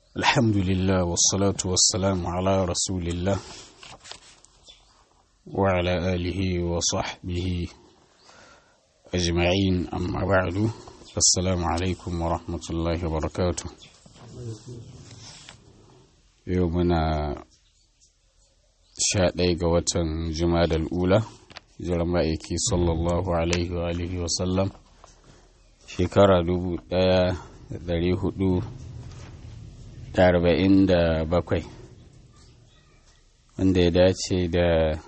الحمد لله والصلاة والسلام على رسول الله وعلى آله وصحبه أجمعين أما بعد السلام عليكم ورحمة الله وبركاته يومنا sha ɗaya ga watan jumadal ula jiran ma'aiki sallallahu alaihi wa alihi wasallam shekara dubu ɗaya da ɗari hudu da arba'in da bakwai wanda ya dace da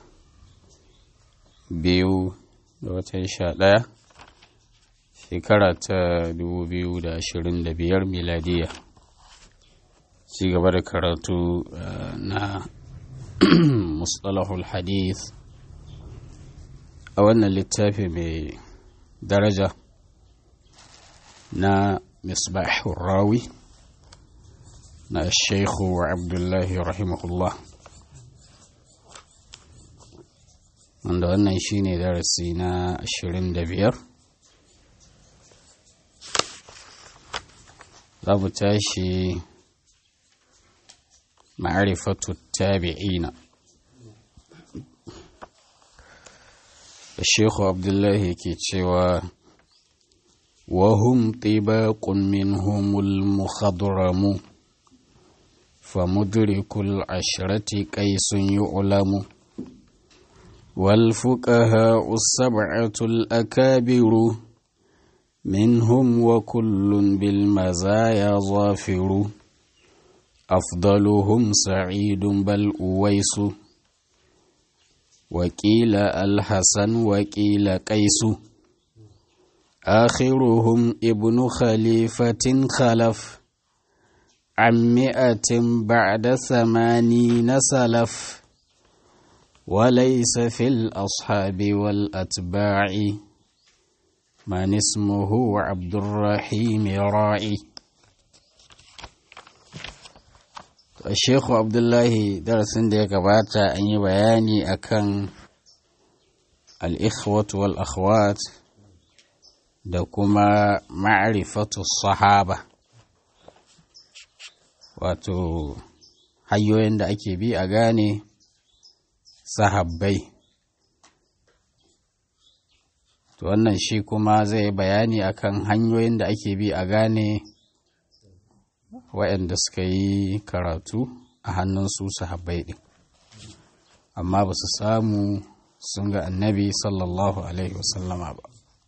biyu da watan sha ɗaya shekara ta dubu biyu da ashirin da biyar miladiya ci gaba da karatu na mustalahul hadith a wannan littafi mai daraja na misbahul rawi na sheikhu abdullahi rahimahullah wanda wannan shine darasi na ashirin da biyar za mu tashi ma'arifatu tabi'ina الشيخ عبد الله كيتشيوا وهم طباق منهم المخضرم فمدرك العشرة كيس يعلم والفقهاء السبعة الأكابر منهم وكل بالمزايا ظافر أفضلهم سعيد بل أويس وكيل الحسن وكيل قيس آخرهم ابن خليفة خلف عن مئة بعد ثمانين سلف وليس في الأصحاب والأتباع من اسمه عبد الرحيم راعي Sheikhu Abdullahi darasin da ya gabata an yi bayani akan al'ikhwatu wal akhwat da kuma ma'arifatu sahaba wato hanyoyin da ake bi a gane sahabbai to wannan shi kuma zai bayani akan hanyoyin da ake bi a gane waɗanda suka yi karatu a hannun su sahabbai ɗin amma ba su samu sun ga annabi sallallahu alaihi wasallama ba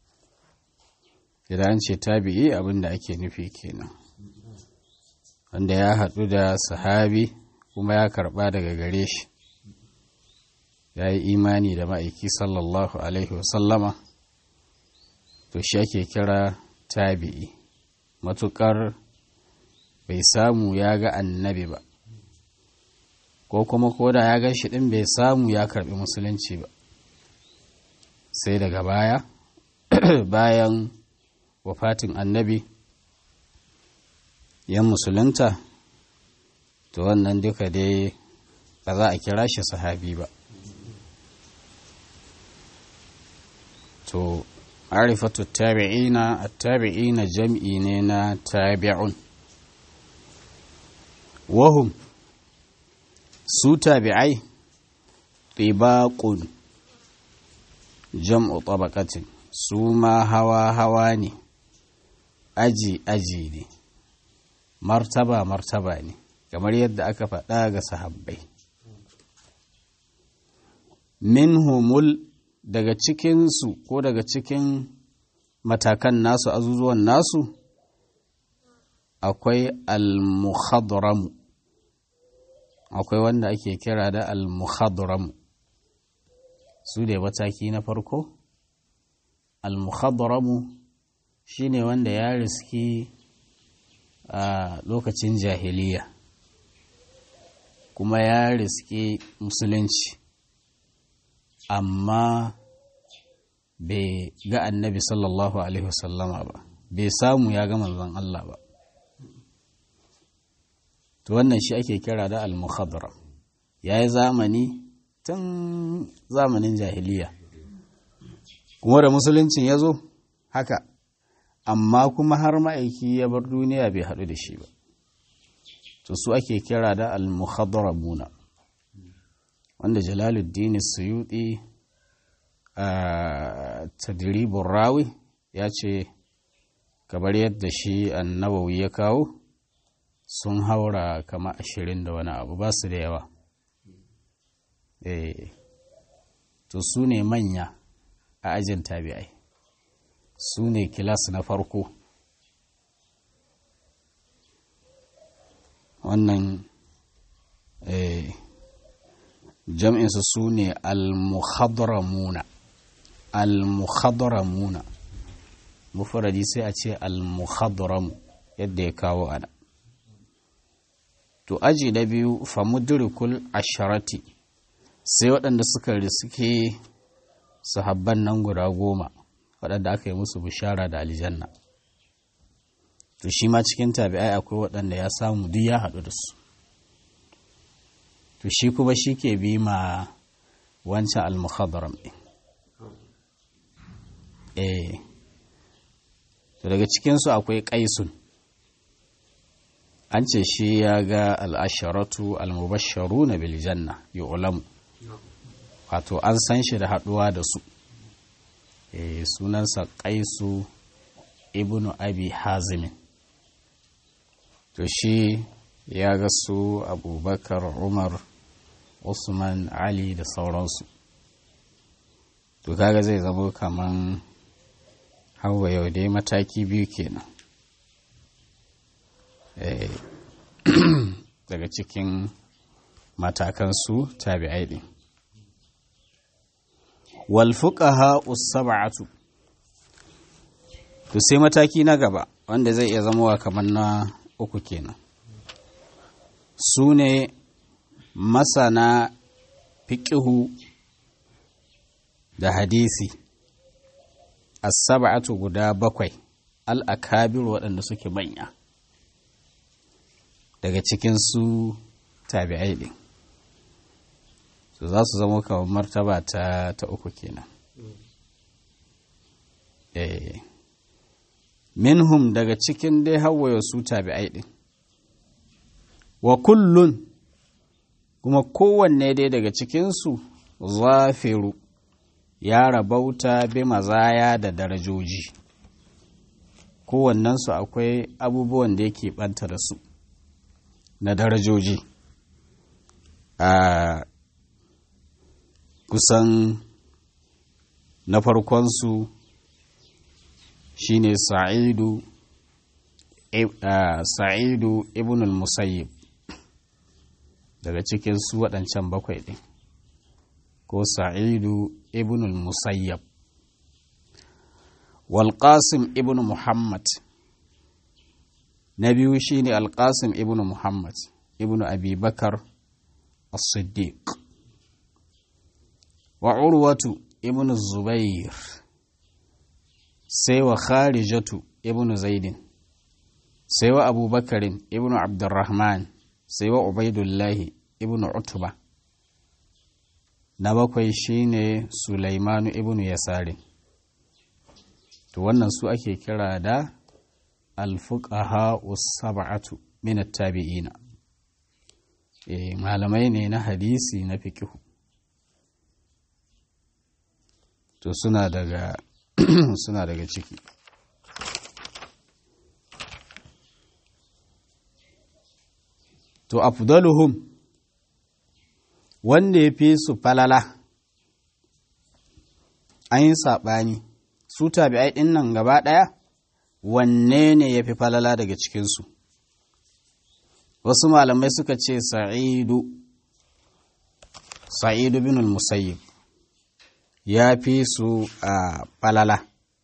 idan ce tabi'i abin da ake nufi kenan wanda ya haɗu da sahabi kuma ya karɓa daga gare shi ya yi imani da ma'aiki sallallahu alaihi wasallama to shi ake kira tabi'i matuƙar bai samu ya ga annabi ba ko kuma koda ya gan shi ɗin bai samu ya karɓi musulunci ba sai daga baya bayan wafatin annabi yan musulunta to wannan duka dai ba za a kira shi sahabi ba to arifatu tabi'ina at-tabi'ina jam'i ne na tabi'un wahum su tabi'ai ɗibaƙun jam'u tabaqatin su ma hawa-hawa ne aji-aji ne martaba-martaba ne kamar yadda aka faɗa ga sahabbai minhumul daga cikinsu ko daga cikin matakan nasu azuzuwan nasu akwai al-muhadramu akwai wanda ake kira da al-muhadramu su da mataki na farko al-muhadramu shine wanda ya riski a lokacin jahiliya kuma ya riski musulunci amma bai ga annabi sallallahu alaihi wasallama ba bai samu ya ga manzon Allah ba to wannan shi ake kira da al-mukhadara ya yi zamani tun zamanin jahiliya kuma da musuluncin ya zo haka amma kuma har ma'aiki ya bar duniya bai haɗu da shi ba to su ake kira da al-mukhadramuna wanda jalaluddin suyuti a tadribur rawi ya ce kamar yadda shi annabawi ya kawo sun haura kama ashirin da wani abu ba su da yawa to su ne manya a ajin tabi'ai su ne kilas na farko wannan jam'insu su ne al-mukhadramuna al-mukhadramuna mufradi sai a ce al-mukhadram yadda ya kawo ana to aji na biyu famudrikul asharati sai waɗanda suka riske sahabban nan guda goma waɗanda aka yi musu bishara da aljanna to shi ma cikin tabi'ai akwai waɗanda ya samu duk ya haɗu da su to shi kuma shi ke bi ma wancan al-mukhadram ɗin eh to daga cikinsu akwai ƙaisun an ce shi ya ga al'asharatu al-mubasharu na biljanna ya ulamu wato an san shi da haɗuwa da su e, sunansa ƙaisu ibnu abi hazimin to shi ya ga su abubakar umar usman ali da sauransu to kaga zai zama kaman hawa yau dai mataki biyu kenan daga cikin matakan su tabi'ai din wal fuqaha us-sab'atu to sai mataki na gaba wanda zai iya zama kamar na uku kenan su ne masana fiƙihu da hadisi as-sab'atu guda bakwai al-akabir waɗanda suke manya daga cikin su tabi'ai ɗin su za su zama kamar martaba ta, ta uku kenan eh minhum daga cikin dai hawaye su tabi'ai ɗin wa kullun kuma kowanne dai daga cikinsu zafiru ya rabauta bi mazaya da darajoji kowannensu akwai abubuwan da yake ɓanta da su na darajoji a kusan na farkonsu shine sa'idu sa'idu ibn al-musayyib daga cikin su waɗancan bakwai ɗin ko sa'idu ibn al-musayyab walƙasim ibn muhammad na biyu shine alƙasim ibn muhammad ibn abubakar as-siddiq wa urwatu ibn zubair sai wa kharijatu ibn zaidin sai wa abubakarin ibn abdurrahman sai wa ubaidullahi ibn utba na bakwai shine sulaimanu ibn yasarin to wannan su ake kira da alfuqaha sab'atu min at-tabi'ina eh malamai ne na hadisi na fikihu to suna daga suna daga ciki to afdaluhum wanda ya fi su falala an yi saɓani su tabi'ai ɗin nan gaba ɗaya wanne ne ya fi falala daga cikinsu wasu malamai suka ce sa'idu sa'idu bin musayyib ya fi su a falala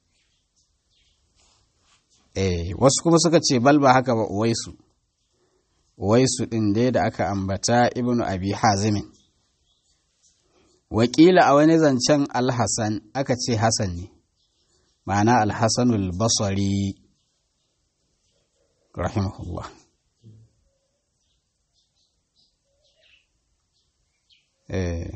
eh wasu kuma suka ce bal ba haka ba uwaisu uwaisu ɗin dai da aka ambata ibnu abi hazimin wakila a wani zancen alhassan aka ce hassan ne ma'ana alhassanul basari rahimahullah eh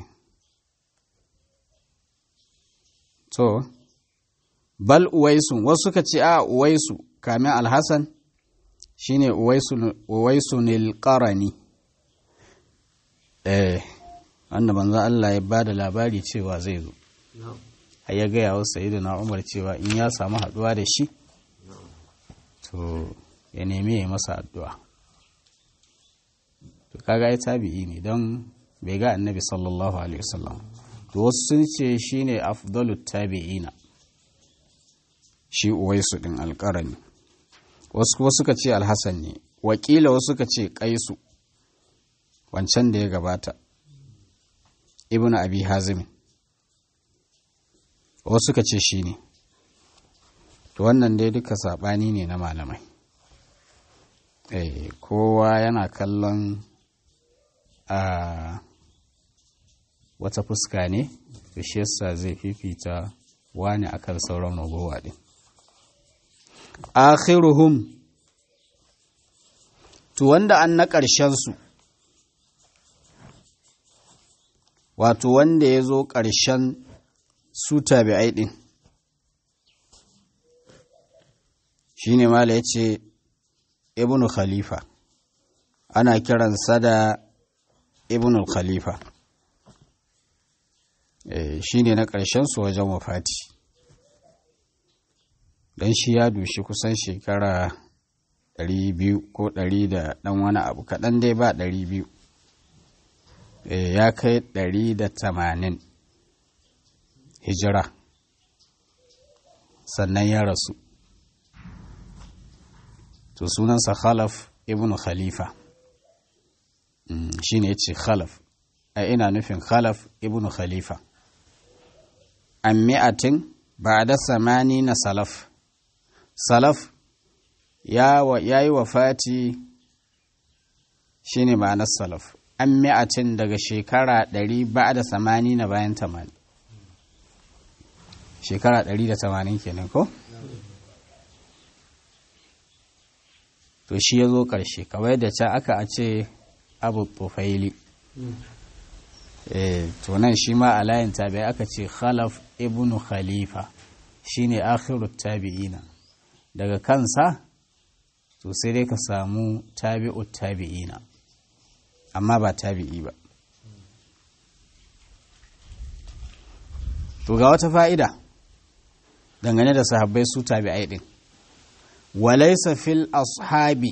to bal uwaisu wasu suka ce a uwaisu kamin alhassan shine uwaisunil qarani eh wanda manzo Allah ya bada labari cewa zai zo har ya gaya wa sayyidina Umar cewa in ya samu haduwa da shi to ya nemi ya masa addu'a to kaga ya tabi'i ne don bai ga annabi sallallahu alaihi wasallam to wasu sun ce shine afdalut tabi'ina shi uwaisu din alƙarani wasu kuma suka ce alhassan ne wakila wasu suka ce kaisu wancan da ya gabata ibnu abi hazim wasu suka ce shi ne to wannan dai duka saɓani ne na malamai eh kowa yana kallon a wata fuska ne da shi yasa zai fifita wani akan sauran ragowa din akhiruhum to wanda an na su wato wanda ya zo ƙarshen su tabi'ai ɗin shi ne mala ya ce ibnu khalifa ana kiransa da ibnu khalifa shi ne na su wajen wafati don shi ya dushi kusan shekara 200 ko 100 da ɗan wani abu kaɗan dai ba 200 ya kai 180 hijira sannan ya rasu to sunansa khalaf ibn khalifa shi ne ya ce khalaf a ina nufin khalaf ibn khalifa an mi'atin ba da samani na salaf salaf ya yi wa fati shi ne ma'anar salaf an mi'atin daga shekara ɗari ba da samani na bayan tamani shekara ɗari da tamanin kenan ko? to shi ya zo ƙarshe kawai da can aka a ce abu tufaili to nan shi ma a layin tabi'i aka ce khalaf ibnu khalifa shine akhiru tabi'ina daga kansa to sai dai ka samu tabi'u tabi'ina amma ba tabi'i ba to ga wata fa'ida dangane da sahabbai su tabi'ai din walaisa fil ashabi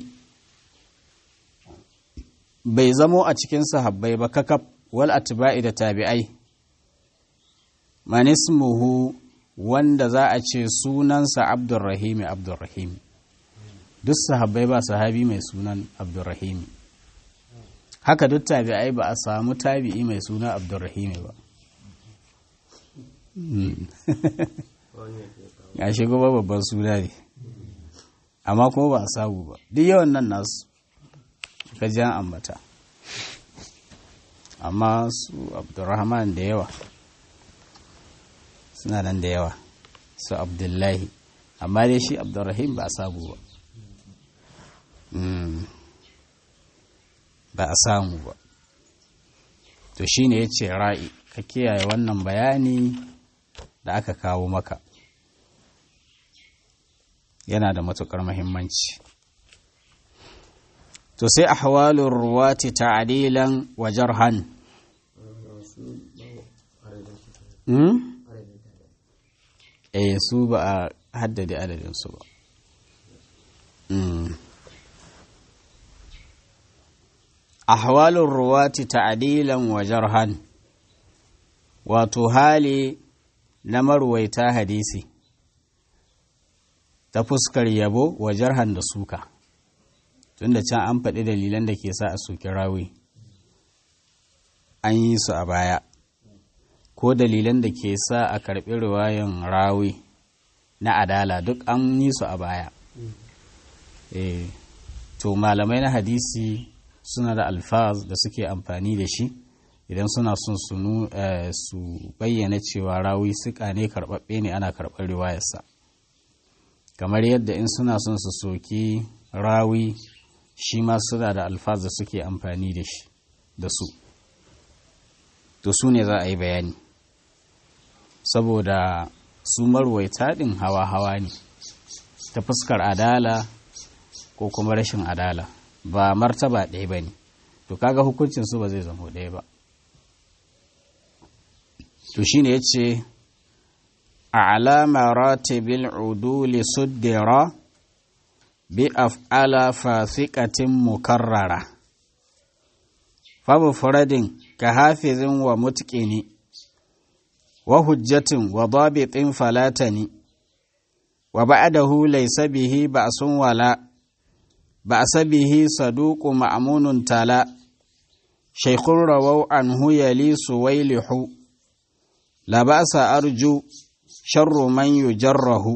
bai zamo a cikin sahabbai ba kakaf wal atba'i da tabi'ai manismuhu wanda za a ce sunansa abdurrahimi abdurrahimi duk sahabbai ba sahabi mai sunan abdurrahimi haka duk tabi'ai ba a samu tabi'i mai suna abdurrahimi ba ya shigo ba babban suna ne amma kuma ba a samu ba duk yawan nan nasu ka jan ambata amma su abdurrahman da yawa suna nan da yawa su abdullahi amma dai shi abdurrahim ba a samu ba ba a samu ba to shine ya ce ra'i ka kiyaye wannan bayani da aka kawo maka yana da matuƙar mahimmanci to sai a hawalin ruwati ta'adilan wa jarhan eh su ba a haddade adadinsu ba ahwalun ruwati ta'adilan wa jarhan wato hali na marwaita hadisi ta fuskar yabo wa jarhan da suka tunda can an faɗi dalilan da ke sa a soki rawi an yi su a baya ko dalilan da ke sa a karɓi riwayan rawi na adala duk an yi su a baya e, to malamai na hadisi suna da alfaz da suke amfani da shi idan suna son su bayyana cewa rawi suka ne karɓaɓɓe ne ana karɓar riwayarsa kamar yadda in suna son su soki rawi shi ma suna da alfaz da suke amfani da shi da su to su ne za a yi bayani saboda su marwaita ɗin hawa-hawa ne ta fuskar adala ko kuma rashin adala ba martaba ɗaya ba ne to kaga hukuncin su ba zai zama ɗaya ba to shine ya ce a alama ratibil uduli suddira bi af'ala fasiqatin mukarrara fa mufradin ka hafizin wa mutqini wa hujjatin wa dabitin falatani wa ba'dahu laysa bihi ba'sun wala ba'sa bihi saduqu ma'munun tala shaykhun rawaw anhu yali suwaylihu la ba'sa arju sharru man yujarrahu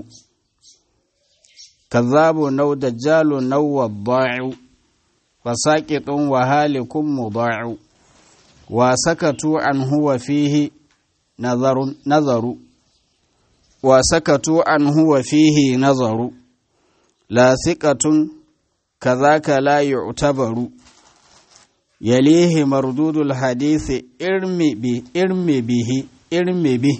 كذاب نو دجال نو وضاع فساقط وهالك مضاع وسكتوا عنه وفيه نظر نظر وسكتوا عنه وفيه نظر لا ثقة كذاك لا يعتبر يليه مردود الحديث ارم به ارم به ارم به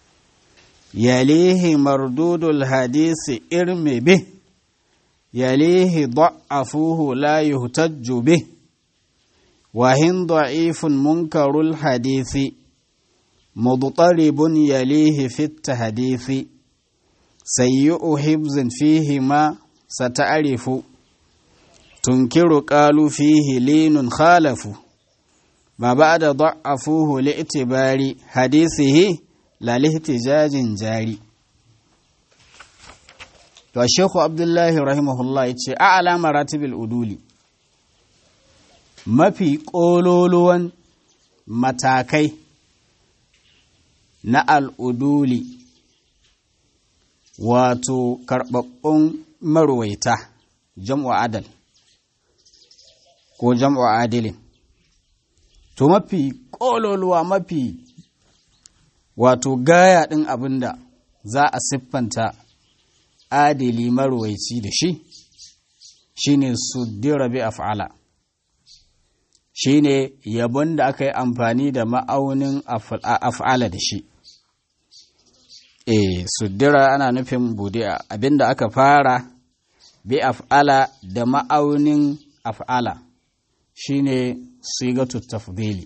يليه مردود الحديث ارم به يليه ضعفوه لا يهتج به وهن ضعيف منكر الحديث مضطرب يليه في التحديث سيء حفظ فيه ما ستعرف تنكر قالوا فيه لين خالف ما بعد ضعفوه لاعتبار حديثه لا لاحتجاج جاري to Sheikhu Abdullahi rahimahullah ya ce a alama ratibil uduli mafi ƙololuwan matakai na al'uduli wato karɓaɓɓun marwaita jam'u adal ko jam'u adilin to mafi ƙololuwa mafi wato gaya ɗin abin da za a siffanta adili marwaici da shi shine suddira bi af'ala shine yabon da aka yi amfani da ma'aunin af'ala da shi eh suddira ana nufin budi'a abinda aka fara bi af'ala da ma'aunin af'ala shine sigatu tafdili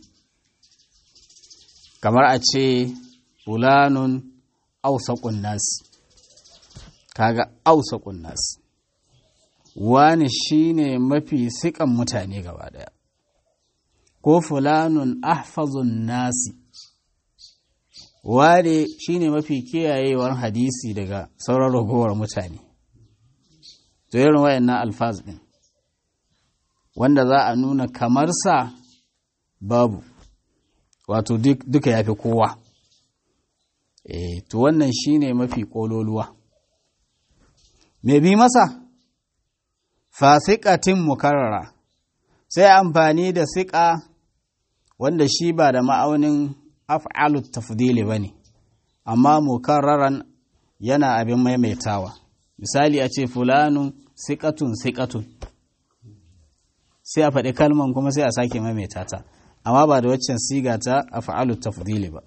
kamar a ce fulanun ausaqun nasi kaga ausa kunnas wani shine mafi sikan mutane gaba daya ko fulanun ahfazun nasi wani shine mafi kiyayewar hadisi daga sauran ragowar mutane to irin wayannan alfaz din wanda za a nuna kamar sa babu wato duka yafi kowa eh to wannan shine mafi kololuwa me bi masa fasikatin mukarrara sai amfani da siƙa wanda shi ba da ma'aunin af'alut tafdili ba ne amma mukarraran yana abin maimaitawa misali a ce fulanun siƙatun siƙatun sai a faɗi kalman kuma sai a sake maimaita ta amma ba da waccan siga ta af'alut tafdili ba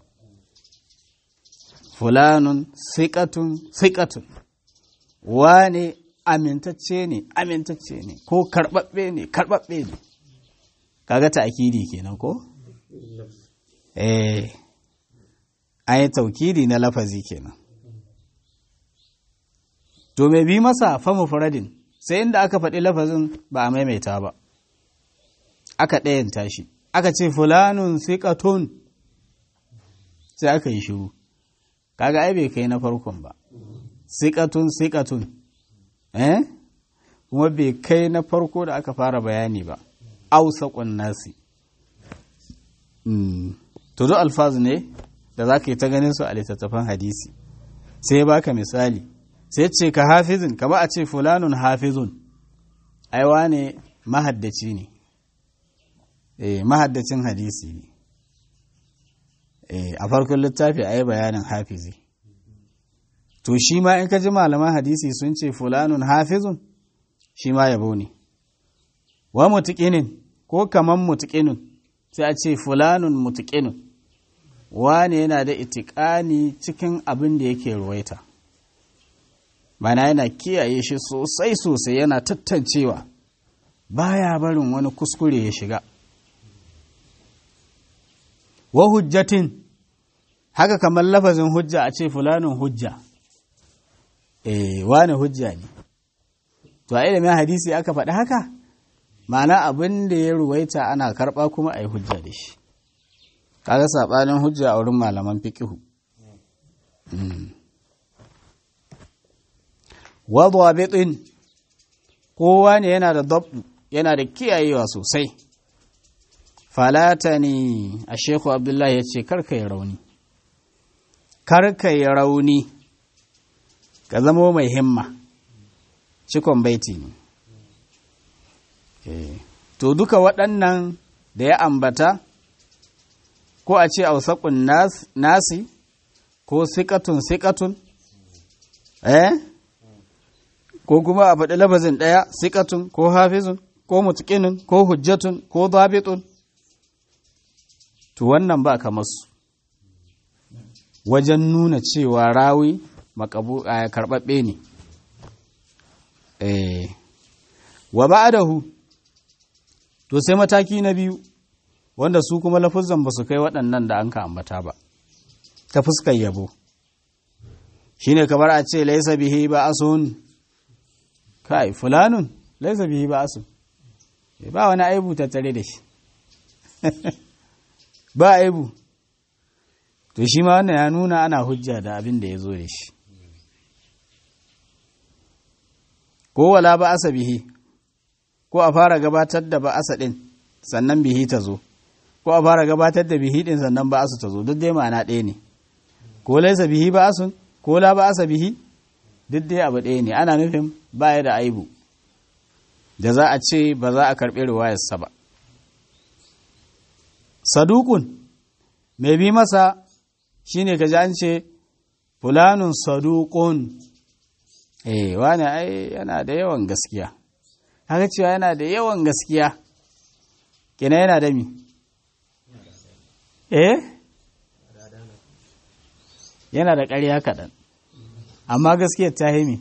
fulanun siƙatun siƙatun wane amintacce ne amintacce ne ko karɓaɓɓe ne karɓaɓɓe ne kaga ta akidi kenan ko eh an yi taukidi na lafazi kenan to mai bi masa fa mufradin sai inda aka faɗi lafazin ba a maimaita ba aka ɗayanta shi aka ce fulanun siƙatun sai aka yi shiru kaga ai bai kai na farkon ba sikatun sikatun eh kuma bai kai na farko da aka fara bayani ba ausaqun nasi to duk alfazu ne da za ka yi ta ganin su a littattafan hadisi sai baka misali sai ce ka hafizin kama a ce fulanun hafizun aiwa ne mahaddaci ne eh mahaddacin hadisi ne eh a farkon littafi a yi bayanin hafizi to shi ma in ka ji malaman hadisi sun ce fulanun hafizun shi ma yabo ne wa mutuƙinin ko kaman mutuƙinin sai a ce fulanun mutuƙinin wane yana da itiƙani cikin abin da yake ruwaita mana yana kiyaye shi sosai sosai yana tattancewa baya barin wani kuskure ya shiga wa hujjatin haka kamar lafazin hujja a ce fulanin hujja eh wani hujja ne to a ilimin hadisi aka faɗi haka ma'ana abin da ya ruwaita ana karɓa kuma a yi hujja da shi kaga saɓanin hujja a wurin malaman fikihu wadda bitin kowa ne yana da dabu yana da kiyayewa sosai falata ne a sheku abdullahi ya ce karka yi rauni karka yi rauni ka zama mai himma cikon baiti ne to duka waɗannan da ya ambata ko a ce ausakun nasi ko sikatun sikatun eh ko kuma a faɗi labazin ɗaya sikatun ko hafizun ko mutukinin ko hujjatun ko zabitun to wannan ba kamar su wajen nuna cewa rawi makabu a karɓaɓɓe ne eh wa ba'adahu to sai mataki na biyu wanda su kuma lafuzan ba su kai waɗannan da an ka ambata ba ta fuskar yabo shine kamar a ce laisa bihi ba asun kai fulanun laisa bihi ba asun ba wani aibu tattare da shi ba aibu to shi ma wannan ya nuna ana hujja da abin da ya zo da shi ko wala ba asa bihi ko a fara gabatar da ba asa din sannan bihi ta zo ko a fara gabatar da bihi din sannan ba asu ta zo duk dai ma'ana ɗaya ne ko laisa bihi ba asun ko la ba asa bihi duk dai abu ɗaya ne ana nufin baya da aibu da za a ce ba za a karɓi riwayarsa ba sadukun mai bi masa shine ka ji an ce fulanun sadukun eh wani ai yana da yawan gaskiya haka cewa yana da yawan gaskiya kina yana da mi eh yana da ƙarya kaɗan amma gaskiyar ta mi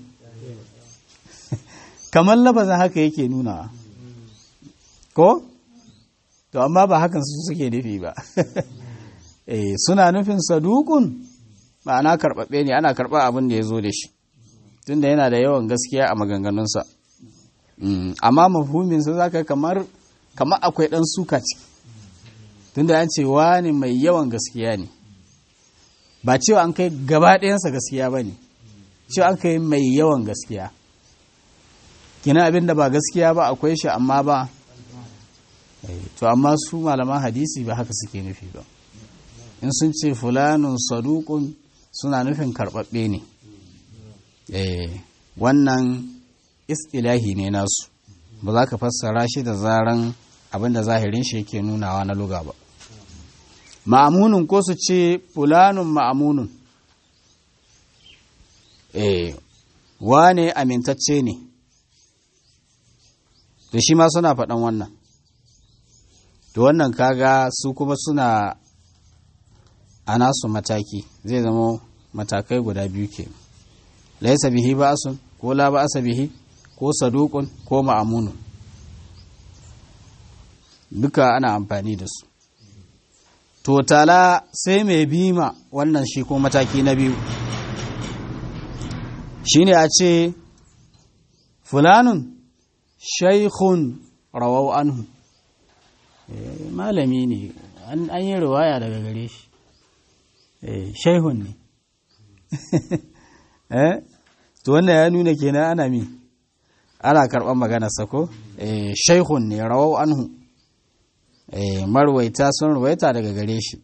kamar labazin haka yake nunawa ko to amma ba hakan su suke nufi ba eh suna nufin sadukun ma'ana karɓaɓɓe ne ana karɓar abin da ya zo da shi tunda yana da yawan gaskiya a maganganunsa amma mafhuminsa za ka kamar kamar akwai ɗan suka ciki tunda an ce wani mai yawan gaskiya ne ba cewa an kai gaba ɗayansa gaskiya ba ne cewa an kai mai yawan gaskiya kina abin da ba gaskiya ba akwai shi amma ba to amma su malaman hadisi ba haka suke nufi ba in sun ce fulanun sadukun suna nufin karɓaɓɓe ne wannan istilahi ne nasu ba za ka fassara shi da zaran abin da zahirin shi yake nunawa na luga ba ma'amunun ko su ce fulanun ma'amunun eh wane amintacce ne da shi ma suna faɗan wannan to wannan kaga su kuma suna a nasu mataki zai zama matakai guda biyu ke laisa bihi ba'asun ko la ba'asa bihi ko saduqun ko ma'amunun duka ana amfani da su to tala sai mai bima wannan shi ko mataki na biyu shine a ce fulanun shaikhun rawau anhu malami ne an yi riwaya daga gare shi shaihun ne to wannan ya nuna kenan ana mi ana karɓar maganarsa ko shaihun ne rawau anhu marwaita sun ruwaita daga gare shi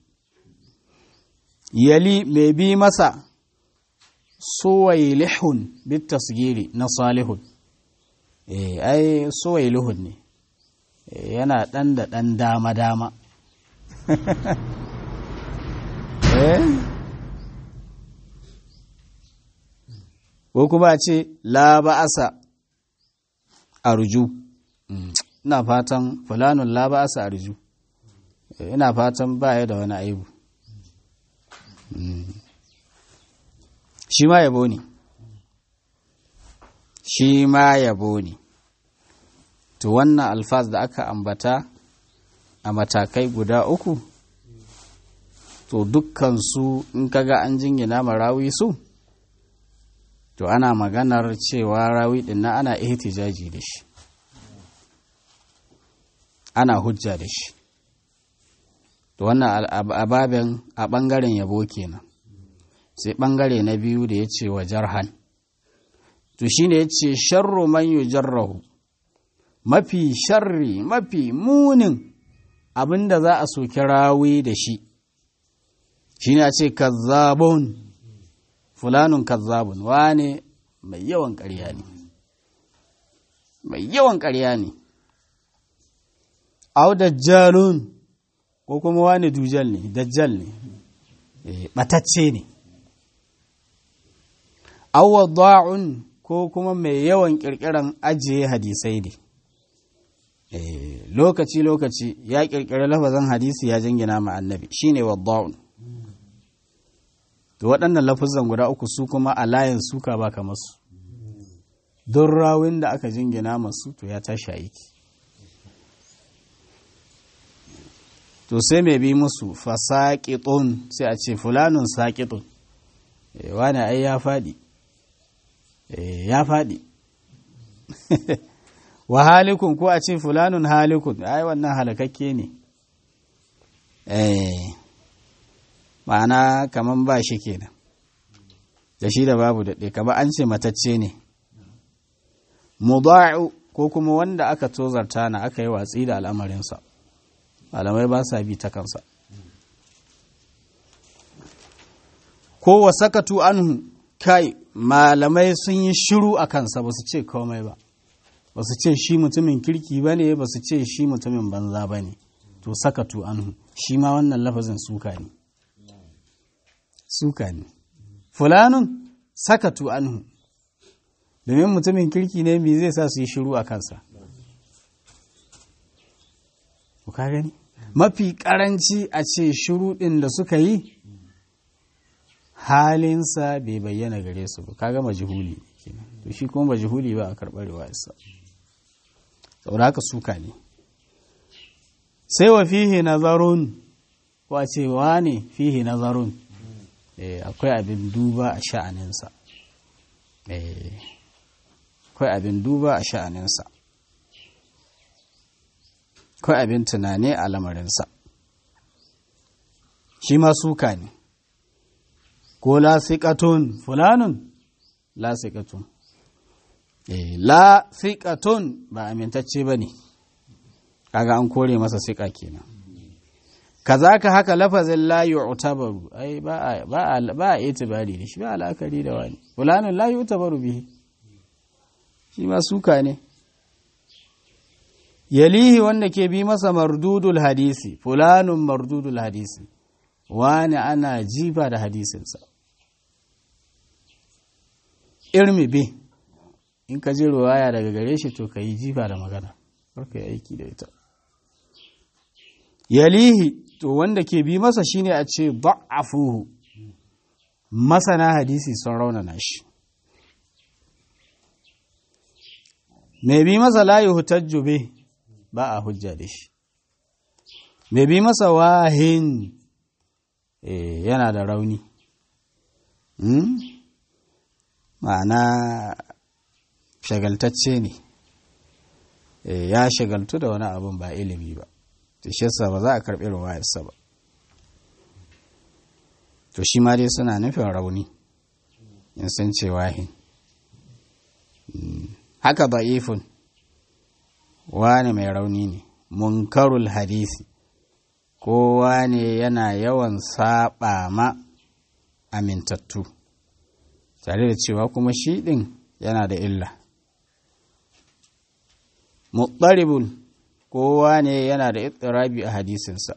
yali mai bi masa suwailihun bit tasgiri na salihun ai suwailihun ne yana ɗan da ɗan dama-dama ko kuma ce la ba'asa arju ina fatan fulanun la ba'asa arju ina fatan baya da wani aibu shi ma yabo ne shi ma yabo ne to wannan alfaz da aka ambata a matakai guda uku to dukkansu in kaga an jingina ma rawi su to ana maganar cewa rawi din na ana ihtijaji da shi ana hujja da shi to wannan ababen a ɓangaren yabo kenan sai ɓangare na biyu da ya ce wa jarhan to shine ya ce sharru man yujarrahu mafi sharri mafi munin abinda za a soki rawi da shi shine a ce kazzabun fulanun kazzabun wane mai yawan ƙarya ne mai yawan ƙarya ne au dajjalun ko kuma wane dujal ne dajjal ne batacce ne au wadda'un ko kuma mai yawan ƙirƙiran ajiye hadisai ne lokaci-lokaci ya ƙirƙiri lafazan hadisi ya jingina ma annabi shine wadda'un to waɗannan lafazan guda uku su kuma a layin suka ba kamar su don rawin da aka jingina masu to ya tashi aiki to sai mai bi musu fasaƙiƙun sai a ce fulanun saƙiƙun wani ai ya faɗi ya faɗi wa halikun ko a ce fulanun halikun ai wannan halakakke ne ma'ana kaman ba shi kenan da shi da babu daɗe kama an ce matacce ne mudau ko kuma wanda aka tozarta na aka yi watsi da al'amarinsa malamai ba sa bi ta kansa ko wa sakatu anhu kai malamai sun yi shiru a kansa ba su ce komai ba ba su ce shi mutumin kirki ba ne ba su ce shi mutumin banza ba ne to sakatu anhu shi ma wannan lafazin suka ne suka ne fulanun sakatu anhu domin mutumin kirki ne me zai sa su yi shiru a kansa ku ka gani mafi karanci a ce shiru ɗin da suka yi halinsa bai bayyana gare su ba kaga majhuli to shi kuma majhuli ba a karɓar riwayarsa saboda haka suka ne sai wa fihi nazarun ko a ce wa ne fihi nazarun akwai abin duba a sha'aninsa akwai abin duba a sha'aninsa akwai abin tunani a lamarinsa shi ma suka ne ko lasiƙatun fulanun lasiƙatun lasiƙatun ba amintacce ba ne kaga an kore masa siƙa kenan kazaka haka lafazin la yu'tabaru ai ba a ba a ba a itibari da shi ba al'akari da wani fulanun la yu'tabaru bihi shi ma suka ne yalihi wanda ke bi masa mardudul hadisi fulanun mardudul hadisi wani ana jifa da hadisinsa irmi bi in ka je ruwaya daga gare shi to ka yi jifa da magana ka yi aiki da ita yalihi to wanda ke bi masa shine a ce da'afuhu masana hadisi sun raunana shi mai bi masa layi hutajju be ba a hujja da shi mai bi masa wahin yana da rauni ma'ana shagaltacce ne ya shagaltu da wani abin ba ilimi ba to shi yasa ba za a karɓi ruwayarsa ba to shi ma dai suna nufin rauni in sun ce wahin haka da'ifun wani mai rauni ne munkarul hadisi kowa ne yana yawan saba ma amintattu tare da cewa kuma shi ɗin yana da illa muɗaribul kowa ne yana da ittirabi a hadisinsa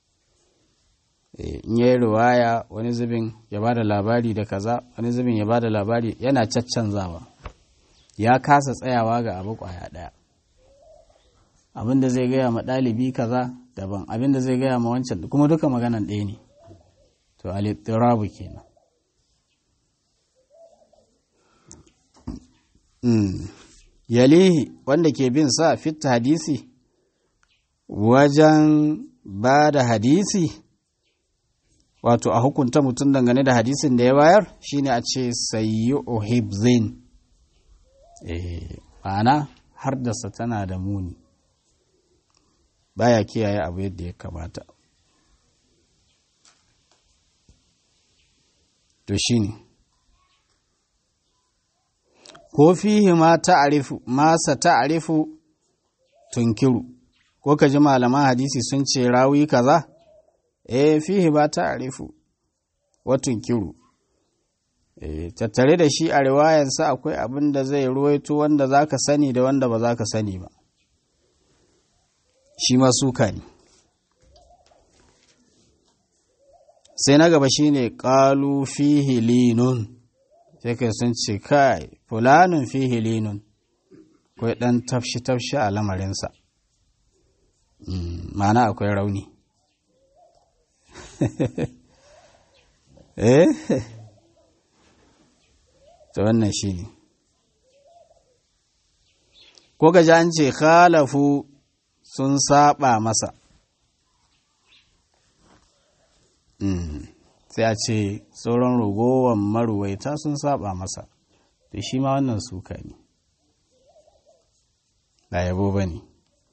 in yi riwaya wani zubin ya ba da labari da kaza wani zubin ya ba da labari yana caccanzawa ya kasa tsayawa ga abu kwaya ɗaya abin da zai gaya ma ɗalibi kaza daban abin da zai gaya ma wancan kuma duka maganan ɗaya ne to alittirabu kenan yalihi wanda ke bin sa fitta hadisi wajen ba da hadisi wato a hukunta mutum dangane da hadisin da ya bayar shine a ce sayi ohibzin ma'ana har da tana da muni baya kiyaye abu yadda ya kamata to shine ko fihi ma ta'arifu masa ta'arifu tunkiru ko ka ji malaman hadisi sun ce rawi kaza eh fihi ba ta'arifu wa tunkiru eh tattare da shi a riwayansa akwai abin da zai ruwaito wanda zaka sani da wanda ba zaka sani ba shi ma suka ne sai na gaba shine qalu fihi linun sai kai sun ce kai fulanun fihi linun akwai dan tafshi tafshi a lamarinsa ma'ana akwai rauni eh to wannan shine ko gaji an ce khalafu sun saba masa sai a ce sauran ragowar maruwaita sun saba masa to shi ma wannan suka ne ba yabo ba ne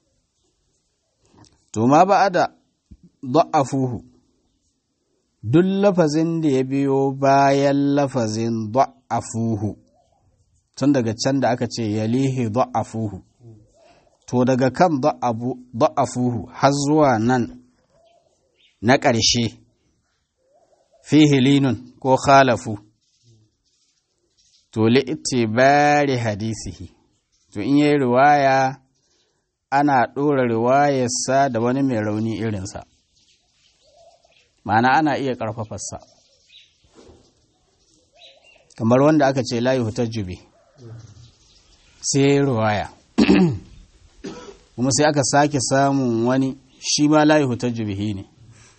to ma ba da da'afuhu duk lafazin da ya biyo bayan lafazin da'afuhu tun daga can da aka ce yalihi da'afuhu to daga kan da'afuhu har zuwa nan na ƙarshe fihi linun ko khalafu to li'tibari hadisihi to in yayi riwaya ana ɗora riwayarsa da wani mai rauni irinsa ma'ana ana iya ƙarfafarsa kamar wanda aka ce layi hutar jube sai riwaya kuma sai aka sake samun wani shi ma layi hutar jubihi ne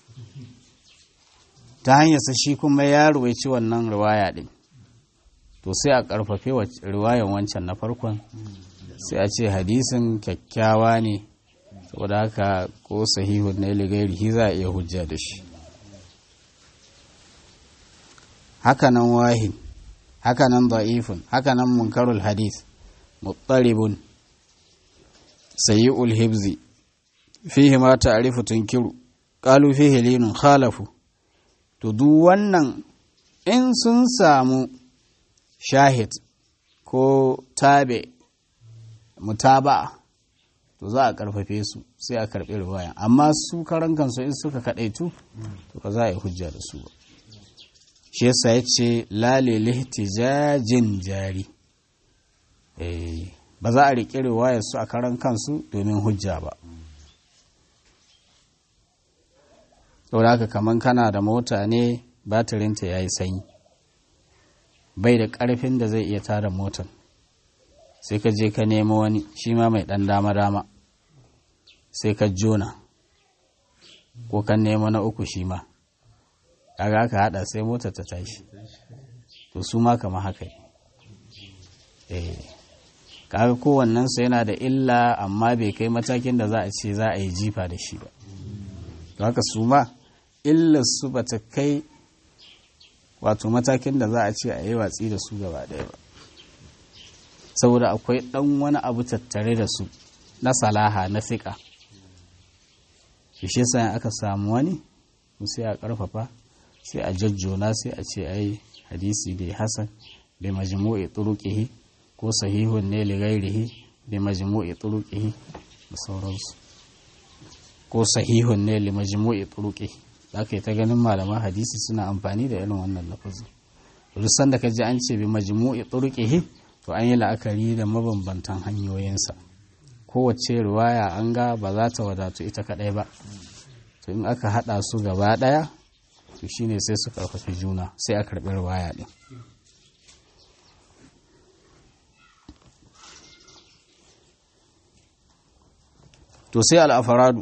ta hanyarsa shi kuma ya ruwaici wannan riwaya ɗin to sai a ƙarfafe riwayan wancan na farkon sai a ce hadisin kyakkyawa ne saboda haka ko sahihun na iligairihi za a iya hujja da shi hakanan wahin hakanan da'ifun hakanan munkarul hadis muttaribun sayi'ul hibzi fihi ma ta'rifu tunkiru qalu fihi linun khalafu to duk wannan in sun samu shahid ko tabe mutaba'a to za a karfafe su sai a karbi riwaya amma su karan kansu in suka kadaitu to ba za a yi hujja da su ba shi yasa ya ce lale lihtijajin jari ba za a riƙe riwayar su a karan kansu domin hujja ba saboda haka kaman kana da mota ne batirinta ya yi sanyi bai da ƙarfin da zai iya tada motar sai ka je ka nemo wani shi ma mai ɗan dama-dama sai ka jona ko ka nemo na uku shi ma kaga aka hada sai motar ta tashi to su ma kama haka eh kaga kowannen su yana da illa amma bai kai matakin da za a ce za a yi jifa da shi ba to haka su ma illar su bata kai wato matakin da za a ce a yi watsi da su gaba ɗaya ba saboda akwai ɗan wani abu tattare da su na salaha na fiƙa shi yasa aka samu wani sai a ƙarfafa sai a jajjona sai a ce ai hadisi bai hasan bai majmu'i turuqihi ko sahihun ne li ghairihi bai majmu'i turuqihi da sauransu ko sahihun ne li majmu'i turuqihi zaka yi ta ganin malaman hadisi suna amfani da irin wannan lafazin duk sanda ka ji an ce bi majmu'i turuqihi to an yi la'akari da mabambantan hanyoyinsa kowace riwaya an ga ba za ta wadatu ita kadai ba to in aka hada su gaba daya to shine sai su karfafi juna sai a karbi riwaya din to sai al'afaradu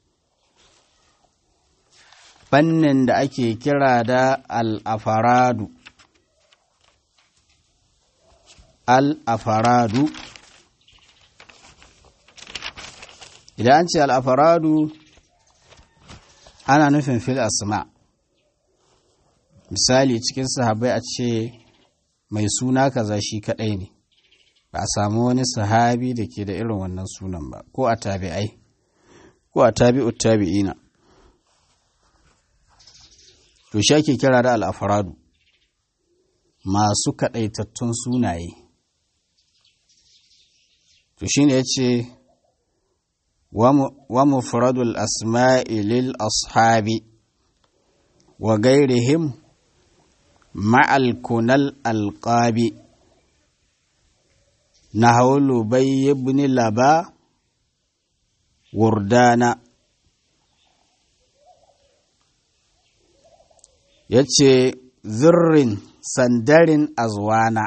fannin da ake kira da al'afaradu al'afaradu idan an ce al'afaradu ana nufin fil asma misali cikin sahabai a ce mai suna kaza shi kadai ne ba a samu wani sahabi da ke da irin wannan sunan ba ko a tabi'ai ko a tabi'ut tabi'ina to shi ake kira da al'afaradu masu kaɗaitattun sunaye to shi ne ya ce wa mufradul asma'i lil ashabi wa gairihim ma'al kunal alƙabi na haulu bai ibn laba wurdana ya ce zirrin sandarin azwana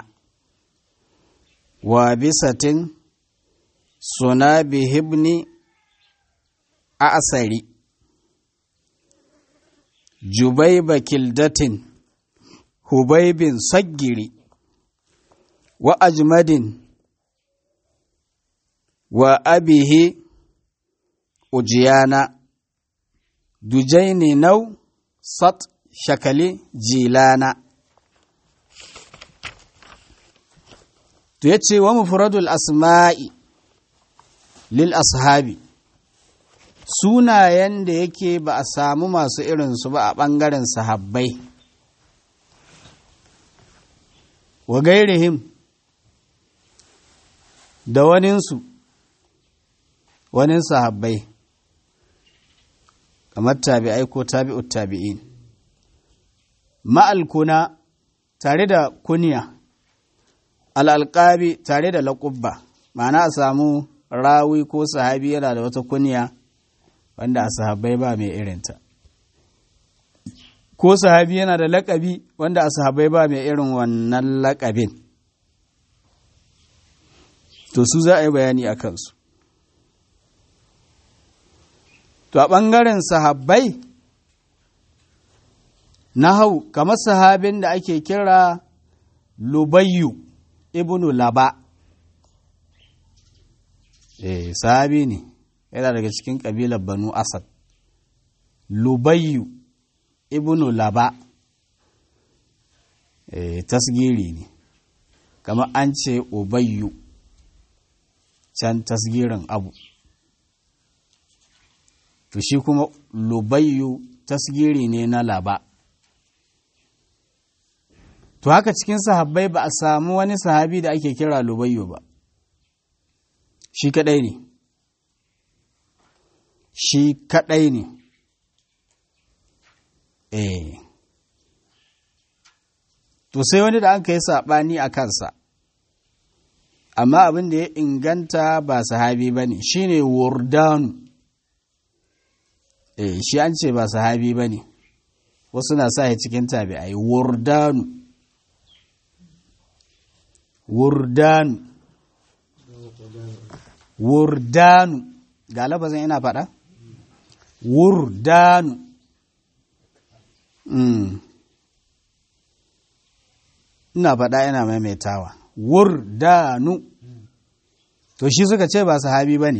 wa bisatin suna bihibni a asari jubaiba kildatin hubaibin saggiri wa ajmadin wa abihi ujiyana dujaini nau sat shakali jilana to ya ce wa mufradul asma'i lil ashabi sunayen da yake ba a samu masu irinsu ba a ɓangaren sahabbai wa gairihim da waninsu wanin sahabbai kamar tabi'ai ko tabi'ut tabi'in ma'alkuna tare da kuniya al'alƙabi tare da laƙubba ma'ana a samu rawi ko sahabi yana da wata kuniya wanda a sahabbai ba mai irinta ko sahabi yana da laƙabi wanda a sahabbai ba mai irin wannan laƙabin to su za a yi bayani a kansu to a ɓangaren sahabbai na hau kamar sahabin da ake kira lubayyu ibnu laba eh sahabi ne yana daga cikin ƙabilar banu asad lubayyu ibnu laba eh tasgiri ne kamar an ce ubayyu can tasgirin abu to shi kuma lubayyu tasgiri ne na laba to haka cikin sahabbai ba a samu wani sahabi da ake kira lubayyu ba shi kadai ne shi kadai ne eh to sai wani da an kai saɓani a kansa amma abin da ya inganta ba sahabi ba ne shi ne wurdanu eh shi an ce ba sahabi ba ne wasu na sa ya cikin tabi'ai wurdanu wurdanu wurdanu ga lafazin ina faɗa wurdanu ina faɗa ina maimaitawa wurdanu to shi suka ce ba sahabi ba ne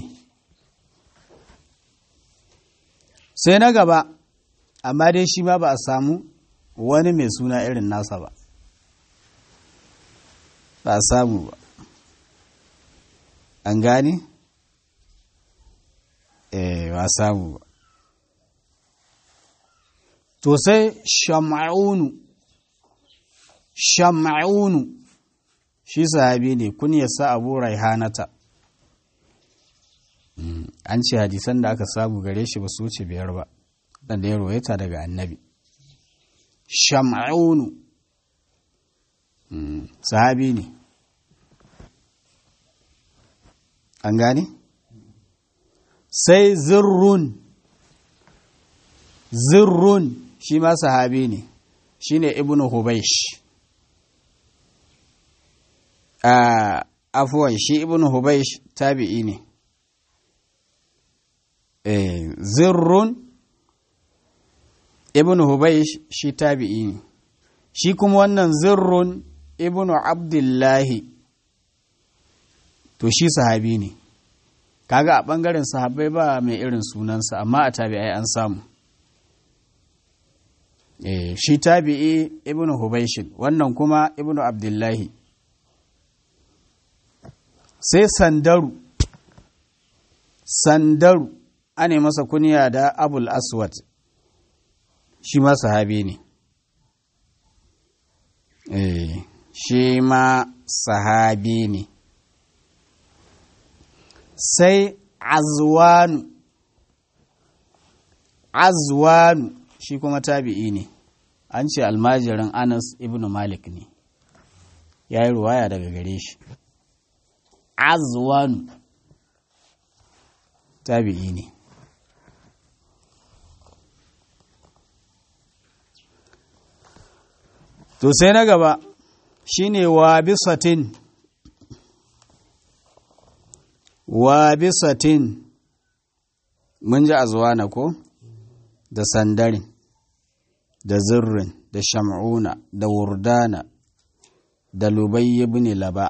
sai na gaba amma dai shi ma ba a samu wani mai suna irin nasa ba ba a samu ba an gane? eh ba a samu ba to sai shama'unu shama'unu shi sahabi ne kunyarsa abu raihanata an ce hadisan da aka samu gare shi ba su wuce biyar ba dan da ya royata daga annabi shama'unu sahabi ne an gane sai zirrun zirrun shi ma sahabi ne shi ne ibn hubaish afuwan shi ibn hubaish tabi'i ne zirrun ibn hubaish shi tabi'i ne shi kuma wannan zirrun ibn abdullahi to shi sahabi ne kaga a ɓangaren sahabbai ba mai irin sunansa amma a tabi'ai an samu e, shi tabi'i ibnu hubaishin wannan kuma ibnu abdullahi sai sandaru sandaru ane masa kunya da abul aswad shi ma sahabi ne e, shi ma sahabi ne sai azwanu azwanu shi kuma tabi'i ne an ce almajirin anas ibn malik ne ya yi ruwaya daga gare shi azwanu tabi'i ne to sai na gaba shine wa bisatin wa bisatin mun ji azwana ko da sandarin da zirrin da sham'una da wurdana da lubai ibn laba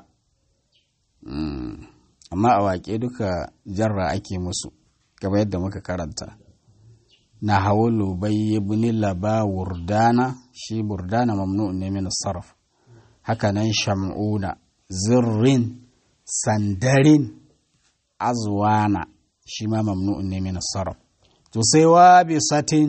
amma a waƙe duka jarra ake musu gaba yadda muka karanta na hawa lubai ibn laba wurdana shi wurdana mamnu ne min sarf haka nan sham'una zirrin sandarin azwana shi ma mamnu'un ne min sarf to sai wa bi satin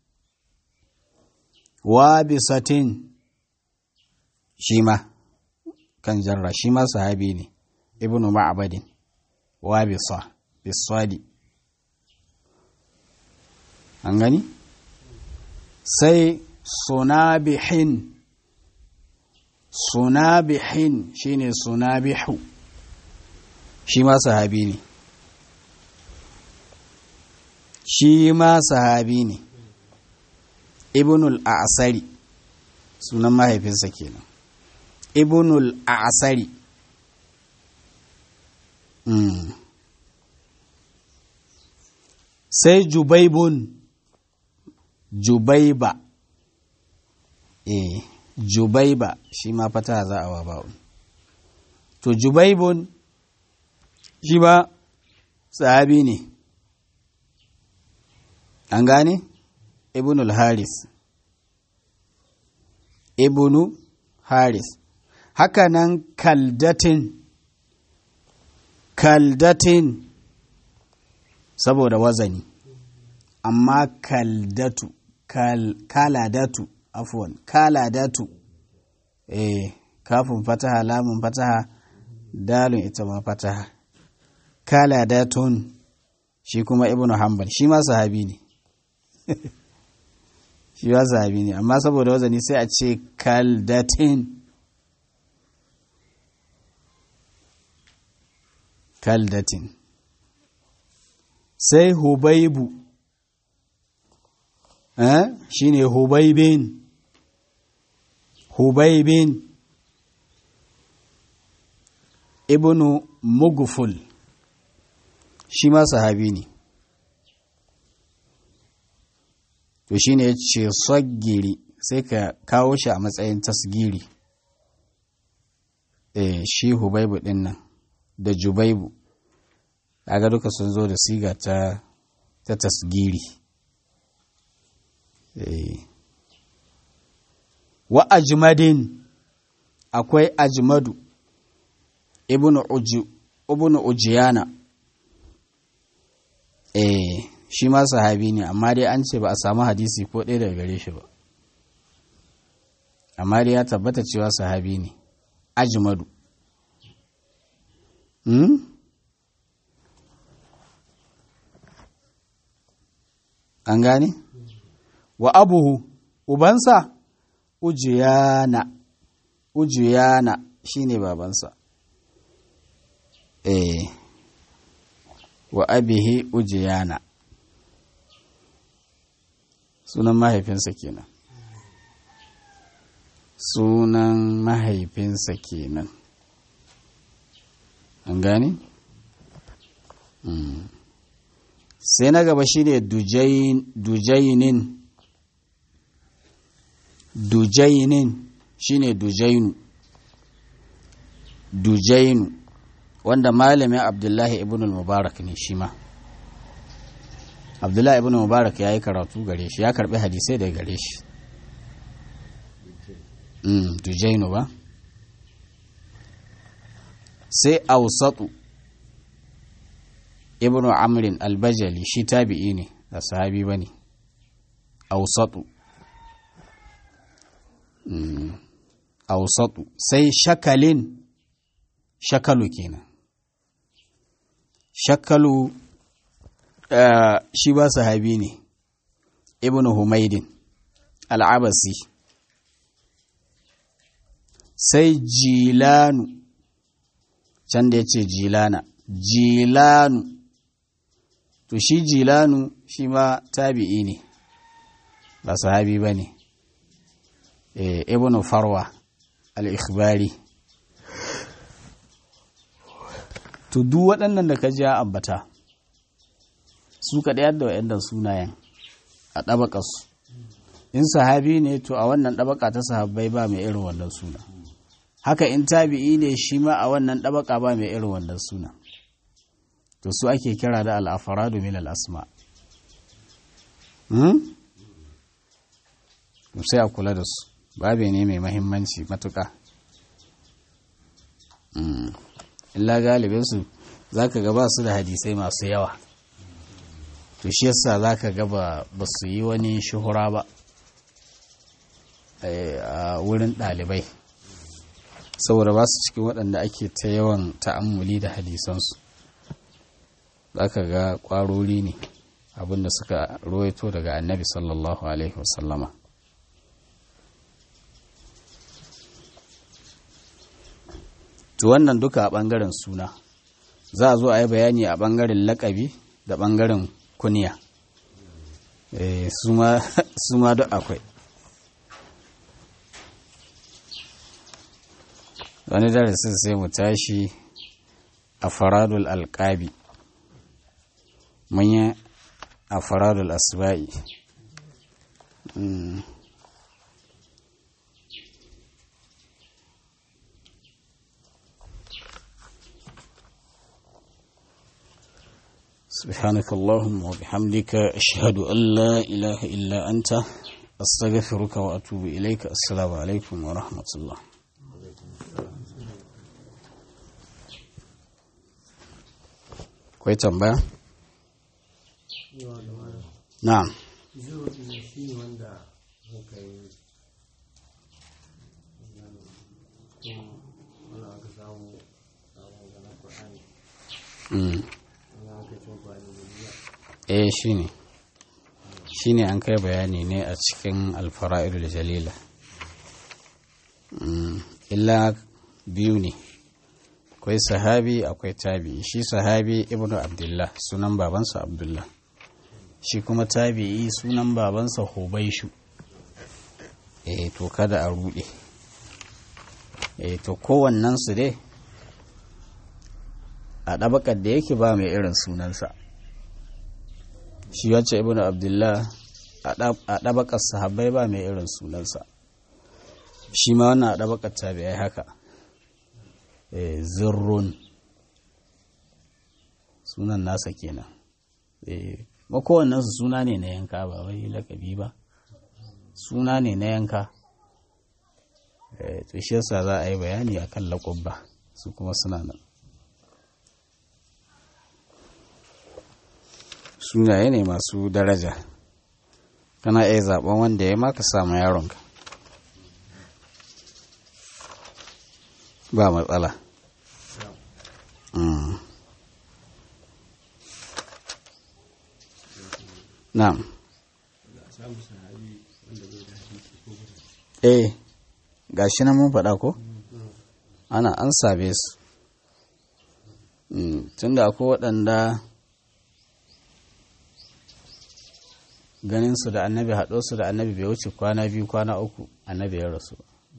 wa bi satin shi ma kan jarra shi ma sahabi ne ibnu ma'badin wa bi sa bi sadi an gani sai sunabihin sunabihin shine sunabihu shi ma sahabi ne shi ma sahabi ne ibnul a'sari sunan mahaifinsa kenan ibnul a'sari mm. sai jubaibun jubaiba eh jubaiba shi ma fata za a wa ba'un to jubaibun shi ba sahabi ne an gane ibnul haris ibnu haris hakanan kaldatin kaldatin saboda wazani amma kaldatu kal, kaladatu afwan kaladatu eh kafin fataha lamun fataha dalun ita ma fataha kaladatun shi kuma ibnu hanbal shi ma sahabi ne shi ma sahabi ne amma saboda wazani sai a ce kaldatin kaldatin sai hubaibu eh shine hubaibin hubaibin ibnu mugful shi ma sahabi ne to shi ne ya ce saggiri sai ka kawo shi a matsayin tasgiri eh shi hubaibu din nan da jubaibu kaga duka sun zo da siga ta ta tasgiri eh wa ajmadin akwai ajmadu ibnu uji ibnu ujiyana eh shi ma sahabi ne amma dai an ce ba a samu hadisi ko ɗaya daga gare shi ba amma dai ya tabbata cewa sahabi ne ajmadu hmm? an gane wa abuhu ubansa ujiyana ujiyana shine babansa eh wa abihi ujiyana sunan mahaifinsa kenan sunan mahaifinsa kenan an gane? Mm. sai na gaba shi ne dujainin dujainin shi ne dujainu dujainu wanda malamin abdullahi ibn mubarak ne shi ma abdullahi ibn mubarak ya yi karatu gare shi ya karbi hadisai da gare shi dujainu ba sai ausatu ibn amrin albajali shi tabi'i ne da sahabi ba ne ausatu ausatu sai shakalin shakalu kenan shakalu uh, shi ba sahabi ne ibn humaidin al'abasi sai jilanu can da ya ce jilana jilanu to shi jilanu shi ma tabi'i ne ba sahabi ba ne e, ibn farwa al-ikhbari to duk waɗannan da ka ji ambata su ka ɗaya da waɗannan sunayen a ɗabaƙarsu in sahabi ne to a wannan ɗabaƙa ta sahabbai ba mai irin wannan suna haka in tabi'i ne shi ma a wannan ɗabaƙa ba mai irin wannan suna to su ake kira da al'afaradu min al'asma sai a kula da su babe ne mai mahimmanci matuƙa illa galibinsu za ka gaba su da hadisai masu yawa to shi yasa za ka gaba ba su yi wani shuhura ba a wurin ɗalibai saboda ba su cikin waɗanda ake ta yawan ta'ammuli da hadisansu za ka ga ƙwarori ne abinda suka ruwaito daga annabi sallallahu alaihi wasallama to wannan duka a ɓangaren suna za a zo a yi bayani a ɓangaren laƙabi da ɓangaren kuniya su ma duk akwai wani darasin sai mu tashi a faradul alƙabi manya a faradul asba'i سبحانك اللهم وبحمدك أشهد أن لا إله إلا أنت أستغفرك وأتوب إليك السلام عليكم ورحمة الله kwai tambaya? na'am eh shi ne shi ne an kai bayani ne a cikin alfara'irul jalila illa biyu ne akwai sahabi akwai tabi'i shi sahabi ibnu abdullah sunan babansa abdullah shi kuma tabi'i sunan babansa hubaishu eh to kada a rude eh to kowannen su dai a ɗabakar da yake ba mai irin sunansa shi wacce ibnu abdullah a ɗabakar sahabbai ba mai irin sunansa shi ma wannan a ɗabakar tabi'ai haka zirrun sunan nasa kenan ba kowannensu suna ne na yanka ba wai lakabi ba suna ne na yanka to shi yasa za a yi bayani a kan laƙubba su kuma suna nan sunaye ne masu daraja kana iya zaben wanda ya maka samu yaronka ba matsala na'am eh gashi nan mun faɗa ko ana an sabe su tunda akwai waɗanda ganin su da annabi haɗo su da annabi bai wuce kwana biyu kwana uku annabi ya rasu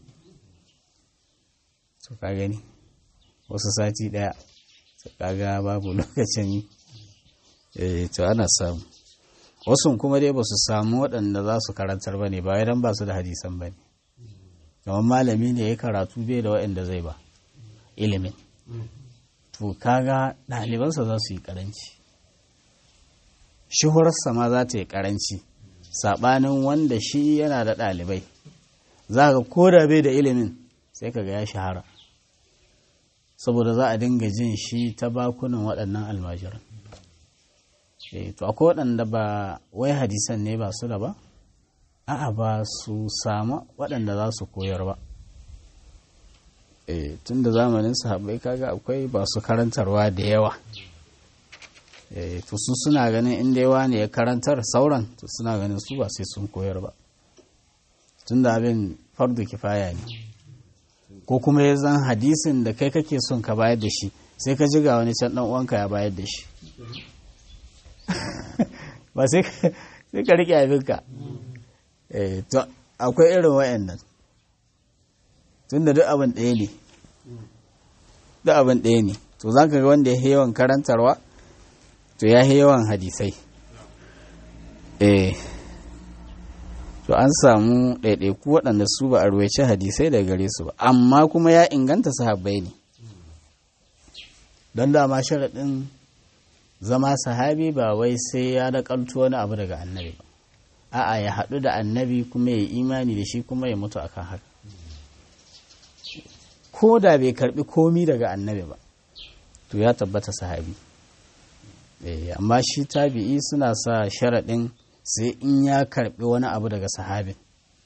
to ka gani wasu sati ɗaya to kaga babu lokacin eh to ana samu wasu kuma dai ba su samu waɗanda za su karantar ba ne ba idan ba su da hadisan ba ne kamar malami ne ya karatu bai da waɗanda zai ba ilimin to kaga ɗalibansa za su yi ƙaranci shuhurarsa ma za ta yi ƙaranci saɓanin wanda shi yana da ɗalibai za ka ko da bai da ilimin sai ka ga ya shahara saboda za a dinga jin shi ta bakunan waɗannan almajiran to akwai waɗanda ba wai hadisan ne ba su da ba a'a ba su samu waɗanda za su koyar ba tun da zamanin sahabbai kaga akwai ba su karantarwa da yawa to su suna ganin inda yawa ne ya karantar sauran to suna ganin su ba sai sun koyar ba tun da abin fardu kifaya ne ko kuma ya zan hadisin da kai kake son ka bayar da shi sai ka ji ga wani can dan uwanka ya bayar da shi ba sai ka rike abinka to akwai irin wayannan tun da duk abin ɗaya ne duk abin ɗaya ne to za ka ga wanda ya yawan karantarwa to ya yawan hadisai eh to an samu ɗaiɗaiku waɗanda su ba a ruwaice hadisai daga gare su ba amma kuma ya inganta sahabbai ne don dama sharaɗin zama sahabi ba wai sai ya naƙaltu wani abu daga annabi ba a'a ya haɗu da annabi kuma ya imani da shi kuma ya mutu akan haka ko da bai karɓi komi daga annabi ba to ya tabbata sahabi amma shi tabi'i suna sa sharaɗin sai in ya karbi wani abu daga sahabin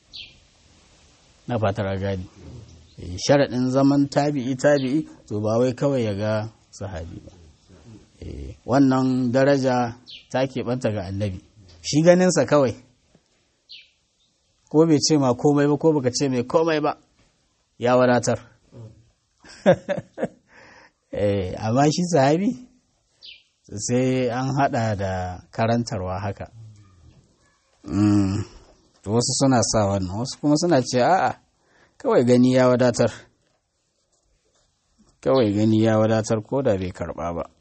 na fatar gadi sharaɗin zaman tabi'i tabi'i to ba wai kawai ya ga sahabi ba wannan daraja ta keɓanta ga annabi shi ganinsa kawai ko bai ce ma komai ba ko baka ce mai komai ba ya wadatar amma shi sahabi sai an hada da karantarwa haka wasu suna sa wannan wasu kuma suna ce a'a kawai gani ya wadatar kawai gani ya wadatar ko da bai karba ba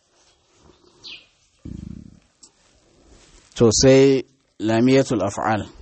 to sai lamiyatul af'al